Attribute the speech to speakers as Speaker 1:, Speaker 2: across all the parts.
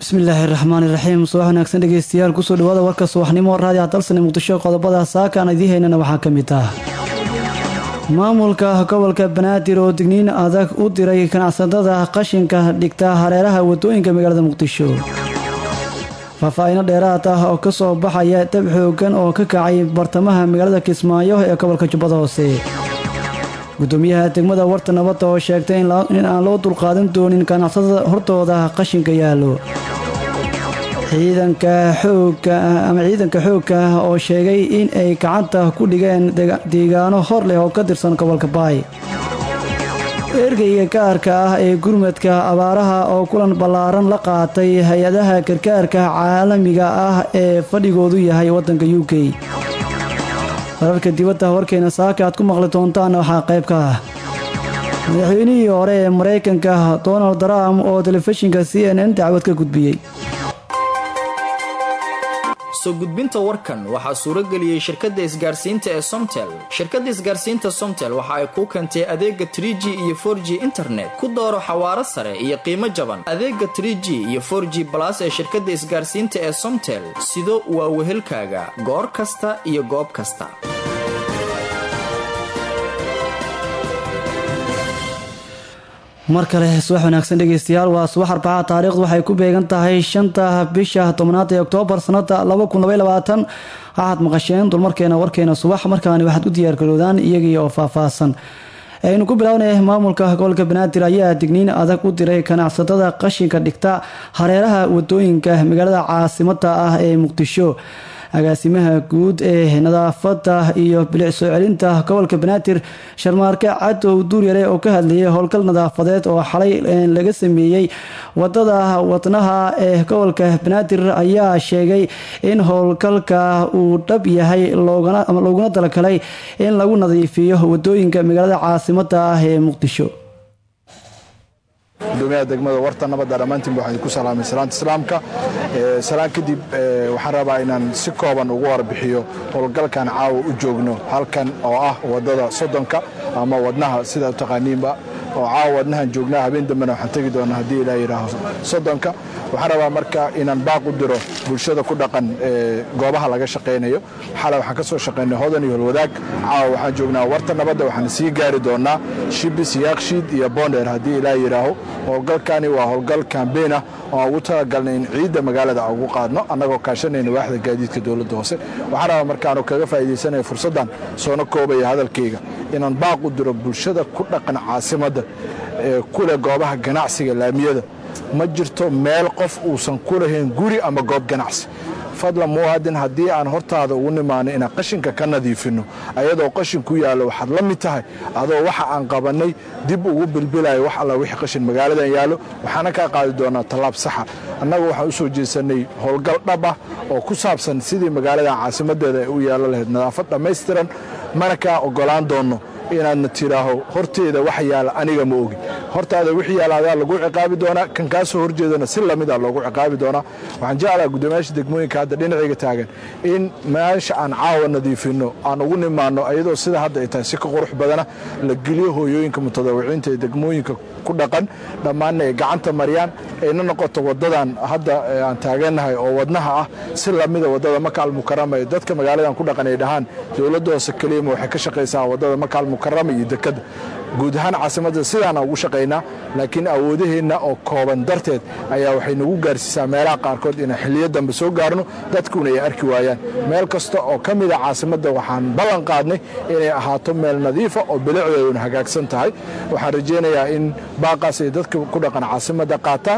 Speaker 1: bismillaahi raxmaani raxiim subax wanaagsan dhegeystayaal kusoo dhawaada warka subaxnimo raadica dalsane muqdisho qodobada saaka aan idiin haynana waxaa ka mid ah maamulka gobolka banaadir oo digniin adag u diray ganacsatada qashinka dhigta hareeraha wadooyinka magaalada muqdisho faahfaahiino dheeraad ah oo kasoo baxaya dab xoogan oo ka kacay bartamaha magaalada kismaayo ee gobolka jubbada hoose gudoomiyaha degmada warta nabadda oo sheegtay in aan loo dulqaadan doonin ganacsatada hortooda qashinka yaallo ciidanka xoogga ama ciidanka xoogga ah oo sheegay in ay gacanta ku dhigeen deegaano hor leh oo ka tirsan gobolka baay ergeyga gaarka ah ee gurmadka abaaraha oo kulan ballaaran la qaatay hay-adaha gargaarka caalamiga ah ee fadhigoodu yahay waddanka u k wararka dibadda warkeena saaka aad ku maqli doontaan waxaa qayb ka ah madaxweynihii hore ee maraykanka donald trump oo telefishinka c n n dacwad ka gudbiyey
Speaker 2: soo gudbinta warkan waxaa suurageliyey shirkadda isgaarsiinta ee somtel shirkadda isgaarsiinta somtel waxa ay kuu keentay adeega tr g iyo for g internet ku dooro xawaaro sare iyo qiimo jaban adeega tr g iyo for g balas ee shirkadda isgaarsiinta ee somtel sido waa wehelkaaga goor kasta iyo goob kasta
Speaker 1: mar kale subax wanaagsan dhegeystayaal waa subax arbaca taariikhdu waxay ku beegan tahay shanta bisha tobnaad ee oktoobar sanada waxaad maqasheen dulmarkeena warkeena subax markaani waxaad u diyaargaroodaan iyagii oo faahfaahsan aynu ku bilownay maamulka gobolka banaadir ayaa digniin adag u diray ganacsatada qashinka dhigta hareeraha wadooyinka magaalada caasimada ah ee muqdisho agaasimaha guud ee nadaafada iyo bilic soo celinta gobolka banaadir sharmaarke cadow duuryare oo ka hadlayay howlgal nadaafadeed oo xalay laga sameeyey wadada wadnaha ee gobolka banaadir ayaa sheegay in howlgalka uu dhab yahay looguna talagalay in lagu nadiifiyo wadooyinka magaalada caasimada ah ee muqdisho
Speaker 3: gudoomiyaha degmada warta nabadda dhammaantiinba waxaan ku salaamay salaanta islaamka salaan kadib waxaan rabaa inaan si kooban ugu warbixiyo howlgalkan caawa u joogno halkan oo ah waddada soddonka ama wadnaha sidaa u taqaaniinba oo caawa wadnahan joognaa habeen dambena waxaan tegi doonaa haddii ilaa yidhaaho soddonka waxaan rabaa marka inaan baaq u diro bulshada ku dhaqan goobaha laga shaqaynayo xalay waxaan ka soo shaqaynay hodan iyo holwadaag caawa waxaan joognaa warta nabadda waxaan sii gaari doonaa shibis yaakshiid iyo bonder haddii ilaa yidhaaho howlgalkani waa howlgal kambeyn ah oo aan ugu talagalnay in ciidda magaalada aan ugu qaadno annagoo kaashanayna waaxda gaadiidka dowladda hoose waxaan rabaa markaanu kaga faa'iidaysanaya fursaddan soona koobaya hadalkayga inaan baaq u diro bulshada ku dhaqan caasimadda ee kuleh goobaha ganacsiga laamiyada ma jirto meel qof uusan ku lahayn guri ama goob ganacsi fadlan muwaadin haddii aan hortaada ugu nimaano inaan qashinka ka nadiifinno ayadoo qashin ku yaallo waxaad la mid tahay adoo waxa aan qabannay dib ugu bilbilayo wax alla wixii qashin magaaladan yaallo waxaana kaa qaadi doonaa tallaab saxa annagu waxaan u soo jeesannay howlgal dhab ah oo ku saabsan sidii magaaladan caasimaddeeda ay u yaallo lahayd nadaafad dhammaystiran mana kaa oggolaan doonno inaadna tidhaaho horteeda wax yaala aniga ma ogi hortaada wixii yaala adaa lagu ciqaabi doonaa kan kaa soo horjeedana si lamida loogu ciqaabi doonaa waxaan jeclaha guddoomiyaasha degmooyinka hadda dhinacayga taagan in meesha aan caawa nadiifinno aan ugu nimaanno ayadoo sida hadda ay tahay si ka qurux badana la geliyo hooyooyinka mutadawiciinta ee degmooyinka ku dhaqan dhammaanna ay gacanta mariyaan ayna noqoto waddadan hadda aan taagannahay oo wadnaha ah si lamida waddada makaal mukarama ee dadka magaaladan ku dhaqan ay dhahaan dowladda hoose keliyama waxay ka shaqaysaa waddada makaal mukarama iyo dekadda guud ahaan caasimadda sidaana ugu shaqaynaa laakiin awoodaheenna oo kooban darteed ayaa waxay nagu gaarsiisaa meelaha qaarkood inaan xilliyo dambe soo gaarno dadkuna ay arki waayaan meel kasta oo ka mida caasimadda waxaan ballan qaadnay inay ahaato meel nadiifa oo bilicdeeduna hagaagsan tahay waxaan rajaynayaa in baaqaas ay dadka ku dhaqan caasimadda qaataan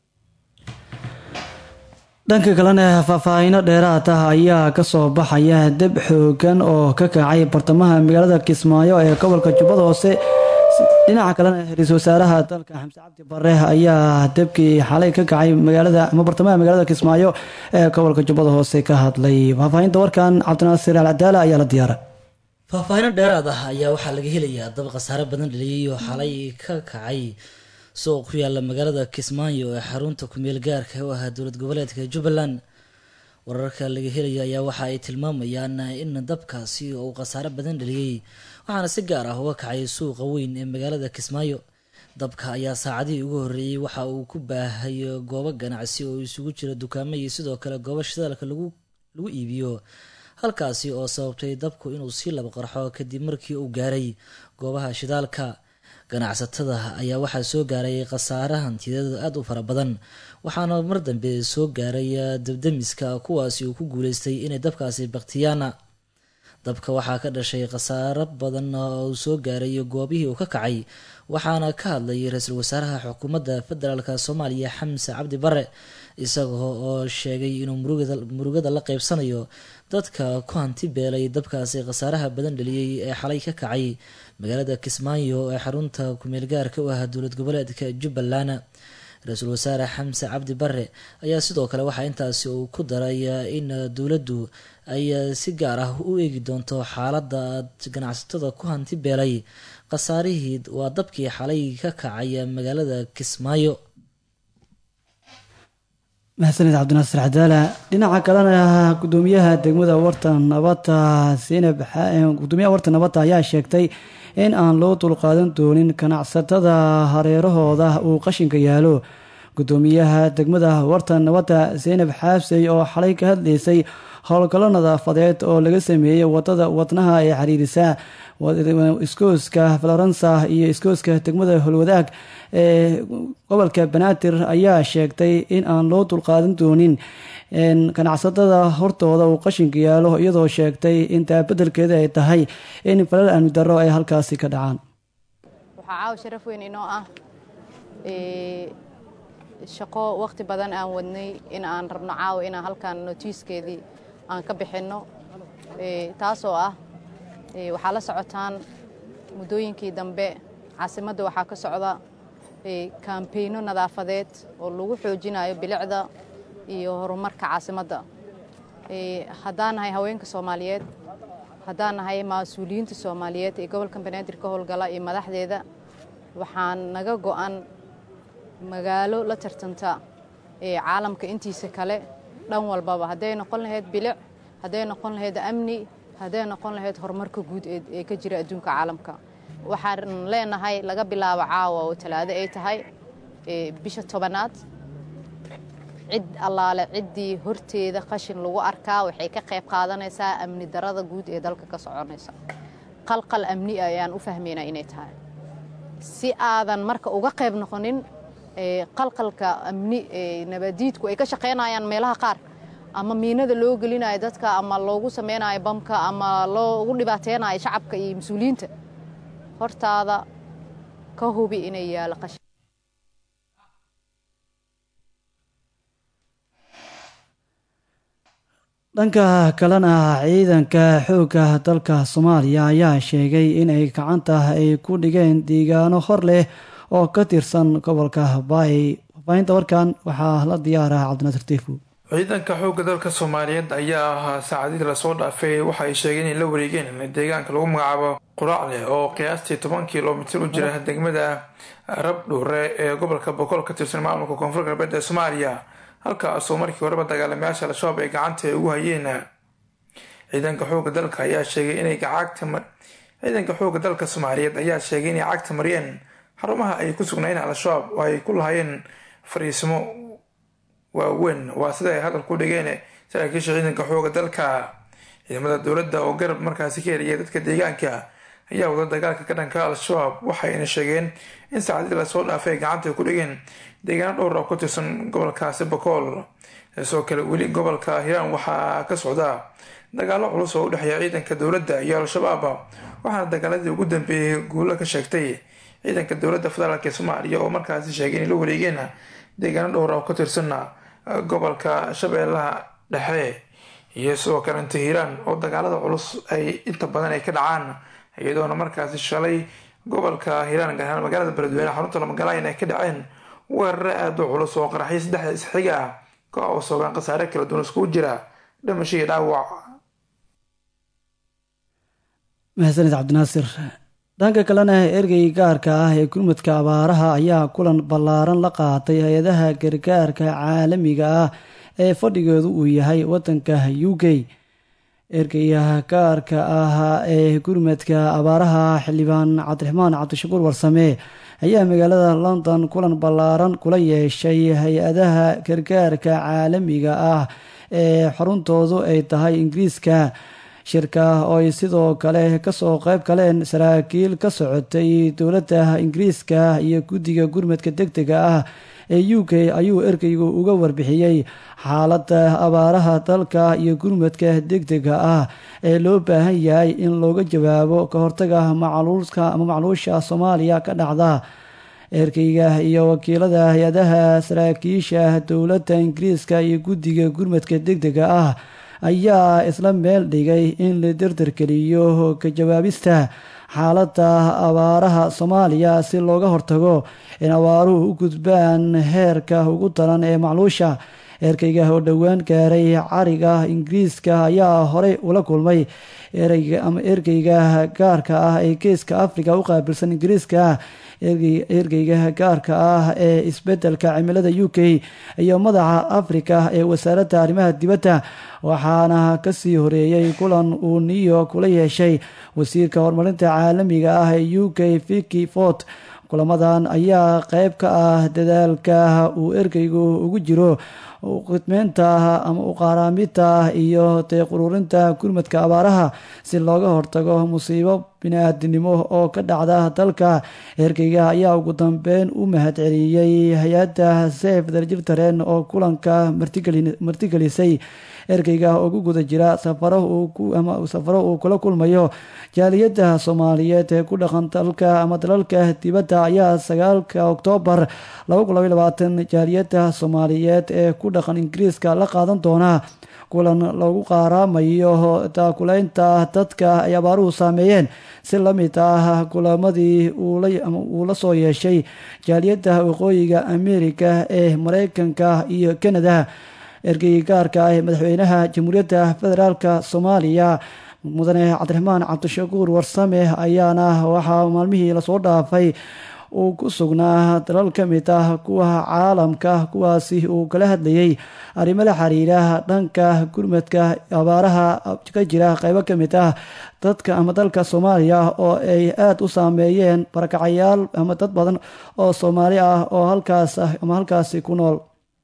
Speaker 1: dhanka kalena faahfaahiino dheeraad ah ayaa kasoo baxaya deb xoogan oo ka kacay bartamaha magaalada kismaayo ee gobolka jubbada hoose dhinaca kalena ra-iisul wasaaraha dalka xamse cabdi bare ayaa debkii xalay ka kacay magaalada ama bartamaha magaalada kismaayo ee gobolka jubbada hoose ka hadlay faahfaahinta warkan cabdinaasir al cadaala ayaa la diyaara
Speaker 4: faahfaahino dheeraad ah ayaa waxaa laga helayaa dab khasaare badan dhaliyay oo xalay ka kacay suuq ku yaala magaalada kismaayo ee xarunta kumeel gaarka u ahaa dowlad goboleedka jubbaland wararka laga helaya ayaa waxa ay tilmaamayaan in dabkaasi uu khasaare badan dhaliyey waxaana si gaar ah uga kacay suuqa weyn ee magaalada kismaayo dabka ayaa saacadihii ugu horreeyey waxa uu ku baahay goobo ganacsi oo isugu jira dukaamo iyo sidoo kale goobo shidaalka lagu lagu iibiyo halkaasi oo sababtay dabku inuu sii laba qarxo kadib markii uu gaaray goobaha shidaalka ganacsatada ayaa waxaa soo gaaray khasaare hantiyadeeda aada u fara badan waxaana mar dambe soo gaaray dabdamiska kuwaasi uu ku guuleystay inay dabkaasi baktiyaan dabka waxaa ka dhashay khasaaro badan oo uu soo gaaray goobihii uu ka kacay waxaana ka hadlayay ra-iisul wasaaraha xukuumadda federaalk soomaaliya xamse cabdi bare isagoo oo sheegay inuu murugada la qeybsanayo dadka ku hanti beelay dabkaasi khasaaraha badan dhaliyey ee xalay ka kacay magaalada kismaayo ee xarunta kumeelgaarka u ah dowlad goboleedka jubbaland ra-iisul wasaare xamse cabdi bare ayaa sidoo kale waxaa intaasi uu ku daray in dowladdu ay si gaar ah u eegi doonto xaalada ganacsatada ku hanti beelay khasaarihii waa dabkii xalay ka kacay magaalada kismaayo
Speaker 1: mahadsaned cabdinaasir cadaala dhinaca kalena gudoomiyaha degmada warta nabadda sinab gudoomiyaha warta nabadda ayaa sheegtay in aan loo dulqaadan doonin ganacsatada hareerahooda uu qashinka yaalo gudoomiyaha degmada warta nabadda zaynab xaabsey oo xalay ka hadlaysay howlgallo nadaafadeed oo laga sameeyey wadada wadnaha ee xiriirisa iskooska florensa iyo iskooska degmada holwadaag ee gobolka banaadir ayaa sheegtay in aan loo dulqaadan doonin ganacsatada hortooda uu qashinka yaalo iyadoo sheegtay in taabadelkeeda ay tahay in falal amni darro ay halkaasi ka dhacaan
Speaker 5: waxaa caawa sharaf weyn inoo ah shaqo waqti badan aan wadnay in aan rabno caawa inaan halkan notiiskeedii aan ka bixinno taasoo ah waxaa la socotaan muddooyinkii dambe caasimadda waxaa ka socda kaambeyno nadaafadeed oo lagu xoojinayo bilicda iyo horumarka caasimadda haddaan nahay haweenka soomaaliyeed haddaan nahay mas-uuliyiinta soomaaliyeed ee gobolka banaadir ka howlgala iyo madaxdeeda waxaan naga go'an magaalo la tartanta ee caalamka intiisa kale dhan walbaba hadday noqon lahayd bilic hadday noqon lahayd amni hadday noqon lahayd horumarka guud ee ka jira adduunka caalamka waxaan leenahay laga bilaabo caawa oo talaado ay tahay bisha tobanaad cid allaale ciddii horteeda qashin lagu arkaa waxay ka qayb qaadanaysaa amni darada guud ee dalka ka soconaysa qalqal amni ayaan u fahmaynaa inay tahay si aadan marka uga qayb noqonin qalqalka amni nabadiidku ay ka shaqaynayaan meelaha qaar ama miinada loo gelinayo dadka ama loogu samaynayo bamka ama loogu dhibaateynayo shacabka iyo mas-uuliyiinta hortaada ka hubi inay yaalo qashin
Speaker 1: dhanka kalena ciidanka xoogga dalka soomaaliya ayaa sheegay in ay gacanta ay ku dhigeen deegaano hor leh oo ka tirsan gobolka baay faafahinta warkan waxaa la diyaaraha cabdinaasir tiifu
Speaker 6: ciidanka xoogga dalka soomaaliyeed ayaa ahaa saacadihii lasoo dhaafay waxa ay sheegeen inay la wareegeen deegaanka lagu magacaabo quraacle oo qiyaastii toban kilomitir u jira degmada rabdhuure ee gobolka boqol ka tirsan maamulka koonfur galbeed ee soomaaliya halkaasoo markii horeba dagaalamayaasha al-shabaab ay gacanta ugu hayeen ciidanka xoogga dalka ayaa sheegay inay ciidanka xoogga dalka soomaaliyeed ayaa sheegay inay cagta mariyeen xarumaha ay ku sugnaayeen al-shabaab oo ay ku lahaayeen fariisimo waaweyn waa sida ay hadal ku dhigeen saraakiisha ciidanka xooga dalka ciidamada dowladda oo garab markaasi ka heliyay dadka deegaanka ayaa wada dagaalka ka dhanka al-shabaab waxayna sheegeen in saacadii lasoo dhaafay ay gacanta ku dhigeen deegaano dhowr oo ku tirsan gobolkaasi bakool sidoo kale weli gobolka hiiraan waxaa ka socda dagaalo culus oo u dhexeeya ciidanka dowladda iyo al-shabaab waxaana dagaaladii ugu dambeeyay guulo ka sheegtay ciidanka dowladda federaalk ee soomaaliya oo markaasi sheegay inay la wareegeen deegaano dhowr oo ka tirsan gobolka shabeellaha dhexe iyo sidoo kalenta hiiraan oo dagaalada culus ay inta badan ay ka dhacaan iyadoona markaasi shalay gobolka hiiraan gaar ahaan magaalada beledweyne xarunta lamagalayan ay ka dhaceen weerare aada u culus oo qaraxyo saddexda isxiga ah ka oo soogaan khasaare kala duwan iskugu jira dhimasho iyo dhaawac
Speaker 1: mahadsanid cabdinaasir dhanka kalena ergey gaarka ah ee gurmudka abaaraha ayaa kulan ballaaran la qaatay hay-adaha gargaarka caalamiga ah ee fadhigeedu uu yahay wadanka u k ergeyga gaarka ah ee gurmadka abaaraha xildhibaan cabdiraxmaan cabdishakuur warsame ayaa magaalada london kulan ballaaran kula yeeshay hay-adaha gargaarka caalamiga ah ee xuruntoodu ay tahay ingiriiska shirka oo ay sidoo kale kasoo qayb galeen saraakiil ka socotay dowladda ingiriiska iyo guddiga gurmadka deg dega ah ee u k ayuu ergeygu uga warbixiyey xaaladda abaaraha dalka iyo gurmadka deg dega ah ee loo baahan yahay in looga jawaabo ka hortaga macluulka ama macluusha soomaaliya ka dhacda ergeyga iyo wakiilada hay-adaha saraakiisha dowladda ingiriiska iyo guddiga gurmadka deg dega ah ayaa isla meel dhigay in la dardargeliyo ka jawaabista xaaladda abaaraha soomaaliya si looga hortago in abaaruhu u gudbaan heerka ugu daran ee macluusha erkeyga oo dhowaan gaaray cariga ingiriiska ayaa horey ula kulmay ama ergeyga gaarka ah ee geeska africa u qaabilsan ingiriiska ergeyga gaarka ah ee isbedelka cimilada u k iyo madaxa africa ee wasaaradda arrimaha dibadda waxaana kasii horeeyey kulan uu new york kula yeeshay wasiirka horumarinta caalamiga ah ee u k viki fort kulamadan ayaa qeyb ka ah dadaalka uu ergeygu ugu jiro khidmeynta ama uqaaraamida iyo deeqururinta gurmadka abaaraha si looga hortago musiibo bini-aadinimo oo ka dhacda dalka ergeyga ayaa ugu dambeyn u mahadceliyey hay-adda sef darjirtaren oo kulanka martigelisay ergeyga oo ku guda jira safaro uu kula kulmayo jaaliyadda soomaaliyeed ee ku dhaqan dalka ama dalalka dibadda ayaa sagaalka oktoobar jaaliyadda soomaaliyeed ee ku dhaqan ingiriiska la qaadan doona kulan lagu qaaraamayo taakuleynta dadka ay abaaruhu saameeyeen si la mid ah kulamadii uu la soo yeeshay jaaliyadda waqooyiga amerika ee mareykanka iyo canada ergey gaarka ah ee madaxweynaha jamhuuriyadda federaalk soomaaliya mudane cabdiraxmaan cabdishakuur warsame ayaana waxaa maalmihii lasoo dhaafay uu ku sugnaa dalal ka mid ah kuwa caalamka kuwaasi uu kala hadlayay arrimo la xiriira dhanka gurmadka abaaraha ka jira qeybo ka mid ah dadka ama dalka soomaaliya oo ay aada u saameeyeen barakacayaal ama dad badan oo soomaali ah oo halkaas ama halkaasi ku nool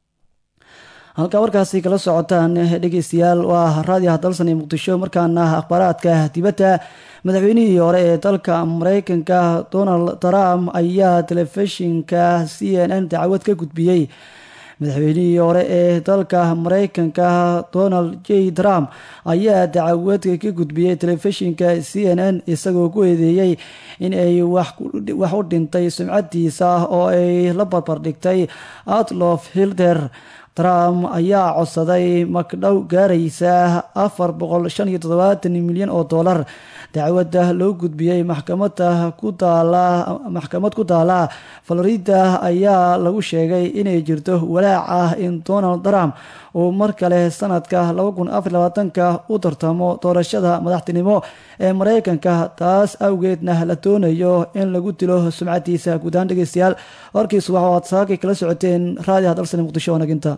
Speaker 1: halkaa warkaasi kala socotaan dhegeystayaal waa raadiyaha dalsan ee muqdisho markaana akhbaaraadka dibadda madaxweynihii hore ee dalka mareykanka donald trump ayaa telefishinka c n n dacwad ka gudbiyey madaxweynihii hore ee dalka mareykanka donald j trump ayaa dacwad ka gudbiyey telefishinka c n n isagoo ku eedeeyey in ay wax u dhintay sumcadiisa oo ay la barbardhigtay outlof hilder trump ayaa codsaday magdhow gaaraysa afar boqol shan iyo toddobaatan milyan oo dollar dacwadda loo gudbiyey maxkamada ku taala maxkamad ku taala florida ayaa lagu sheegay inay jirto walaac ah in donald trump uu mar kale sanadka laba kun afar labaatanka u tartamo doorashada madaxtinimo ee mareykanka taas awgeedna la doonayo in lagu dilo sumcadiisa guud ahaan dhegeystayaal warkiisu waxa aad saakay kala socoteen raadiyaha dalsani muqdisho wanaginta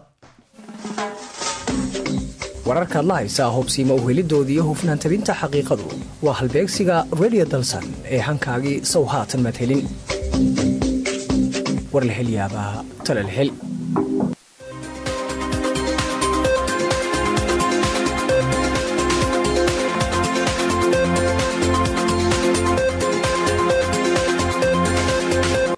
Speaker 7: wararkaad la haysaa hubsiima uhelidoodii hufnaan tabinta xaqiiqadu waa halbeegsiga redio dalsan ee hankaagii sow haatan maad helin war la hel yaabaa tale la hel